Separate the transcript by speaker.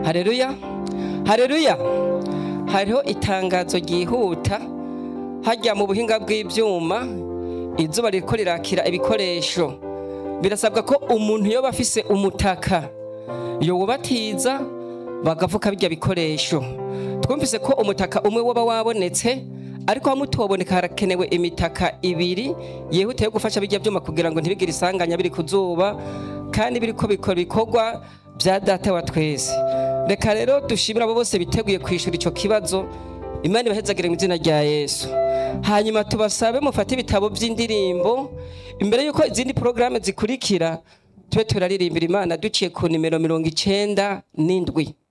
Speaker 1: hareruya hareruya hariho itangazo ryihuta hajya mu buhinga bw'ibyuma izuba ririko rirakira ibikoresho birasabwa ko umuntu yoba afise umutaka yowubatiza bagavuka bijya bikoresho twumvise ko umutaka umwe woba wabonetse ariko hamwe utoboneka harakenewe imitaka ibiri yihutiye gufasha bijya byuma kugira ngo ntibigire isanganya biri ku zuba kandi biriko bikora ibikorwa bya data wa twese reka rero dushimira abo bose biteguye kwishura ico kibazo imana ibahezagire mu izina rya yesu hanyuma tubasabe mufate ibitabo by'indirimbo imbere y'uko izindi porogaramu zikurikira tube turaririmbira imana duciye ku nimero mirongo icenda n'indwi